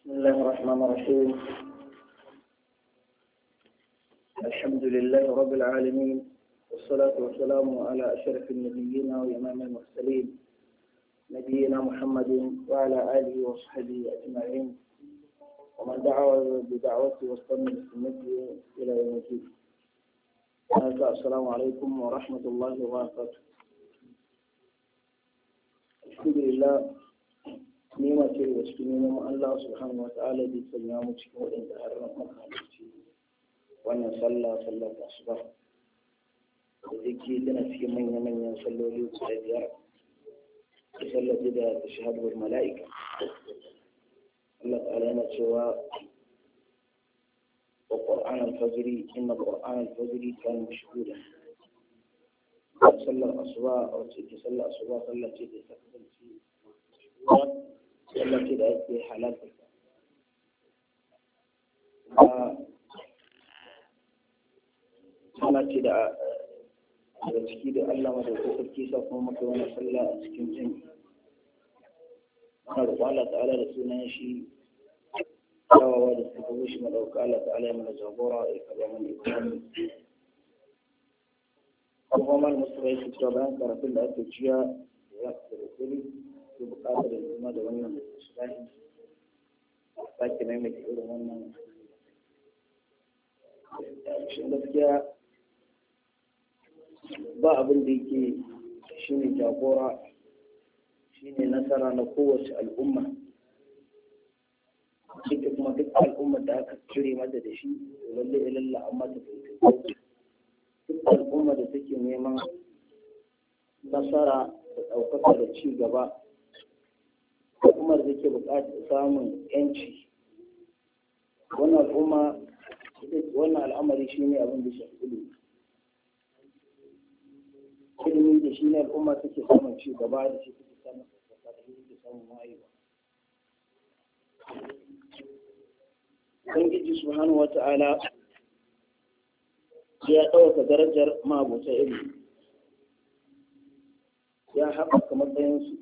بسم الله الرحمن الرحيم الحمد لله رب العالمين والصلاة والسلام على أشرف النبيين وإمام المرسلين نبينا محمد وعلى آله وصحبه أجمعين ومن دعا بدعوته واستنى بسنته إلى يوم الدين السلام عليكم ورحمة الله وبركاته الحمد لله nema ce daga cikin neman Allah subhanahu wa ta'ala da sanya mu cikin waɗanda har makamanci wannan sallah sallah ta asuba da zake tana cikin manya-manyan salloli guda biyar da sallah da shahaduwar mala'ika Allah ta'ala yana cewa wa qur'an al-fajr inna qur'an al-fajr kana mashhuda sallar asuba wacce ke sallar asuba sallah ce da ta kasance wallafi da ake halarta ana ce da daga ciki da Allah ma da sarki sa kuma maka wani sallah a cikin jin ana da Allah ta'ala da sunan shi kawawa da suka shi madauka Allah ta'ala ya mana jagora ya kaba mana ibrahim kuma mal mustafa yake cewa bayan karatun da ake ciya ya da kuri ke bukatar zama da wannan shirahi a sake maimaita irin wannan shi gaskiya ba abin da yake shi ne jagora shi ne nasara na kowace al'umma ita kuma duk al'ummar da aka cire mata da shi lalle ilalla amma ta kai duk al'ummar da take neman nasara da ɗaukaka da ci gaba al'ummar da ke buƙatar samun yanci wannan al'umma wannan al'amari shi ne abin da shafi ilimi ilimi da shi ne al'umma take samun ci gaba da shi take samun ɗaukaka da shi take samun wayewa Ubangiji subhanahu wa ta'ala ya ɗauka darajar ma'abota ilimi ya haɓaka matsayinsu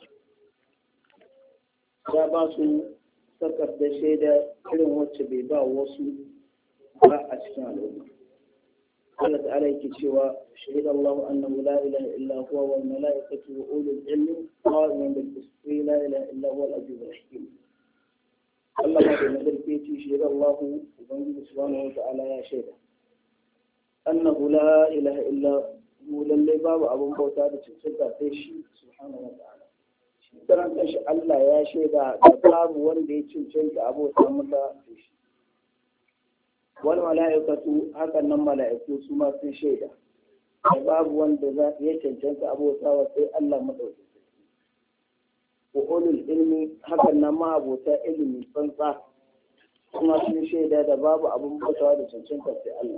ya ba su sakar da shaida irin wacce bai ba wasu ba a cikin al'umma Allah ta'ala yake cewa shahida Allah annahu la ilaha illa huwa wal mala'ikatu wa ulul ilmi qa'iman bil qisti la ilaha illa huwa al-aziz al-hakim Allah ma da nazarci yace shahida Allah ubangiji subhanahu wa ta'ala ya shaida annahu la ilaha illa hu lallai babu abun bauta da cancanta sai shi subhanahu wa ta'ala kiran kanshi Allah ya shaida da babu wanda ya cancanta abota masa shi wani mala'ikatu hakan nan mala'iku su ma sun shaida da babu wanda ya cancanta abota wa sai Allah madauki wa ulul ilmi hakan nan ma abota ilimi tsantsa kuma sun shaida da babu abun bautawa da cancanta sai Allah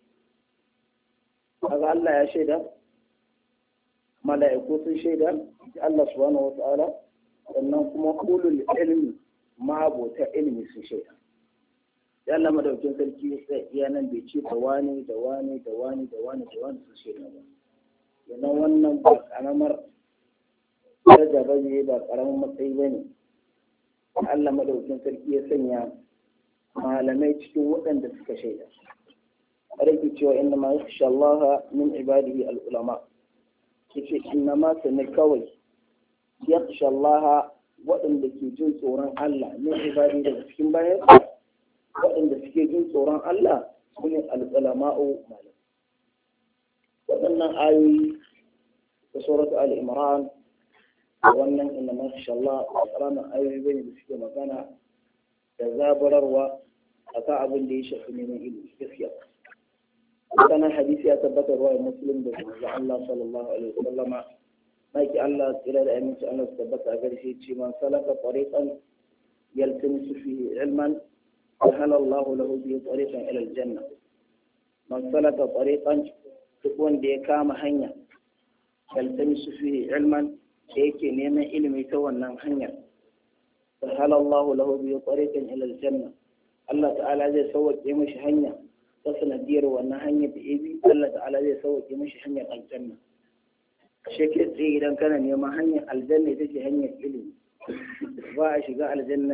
kaga Allah ya shaida mala'iku sun shaida Allah subhanahu wata'ala sannan kuma ulul ilmi ma'abota ilmi sun shaida ya Allah madaukin sarki sai iya nan bai ce da wani da wani da wani da wani da wani sun shaida ba yana wannan ba karamar daraja ba ne ba karamin matsayi ba ne Allah madaukin sarki ya sanya malamai cikin waɗanda suka shaida rage cewa inna ma yakhsha Allah min ibadihi al-ulama yace inna ma sani kawai yakhsha Allah waɗanda ke jin tsoron Allah min ibadi daga cikin bayan waɗanda suke jin tsoron Allah su ne al-ulama'u malam waɗannan ayoyi da suratu al-imran wannan inna ma yakhsha Allah ƙaramin ayoyi bane da suke magana da zaburarwa akan abin da ya shafi neman ilimi gaskiya kana hadisi ya tabbatar wa muslim da manzo Allah sallallahu alaihi wasallam maki Allah tsira da aminci Allah su tabbata a garshe ce man salaka tariqan yaltamisu fihi ilman sahala Allah lahu bihi tariqan ila aljanna man salaka tariqan duk wanda ya kama hanya yaltamisu fihi ilman da yake neman ilimi ta wannan hanyar sahala Allah lahu bihi tariqan ila aljanna Allah ta'ala zai sauke mishi hanya ta sanadiyar wannan hanyar da ya bi Allah ta'ala zai sauke mishi hanyar aljanna shi ke tsaye idan kana neman hanyar aljanna ita ce hanyar ilimi ba a shiga aljanna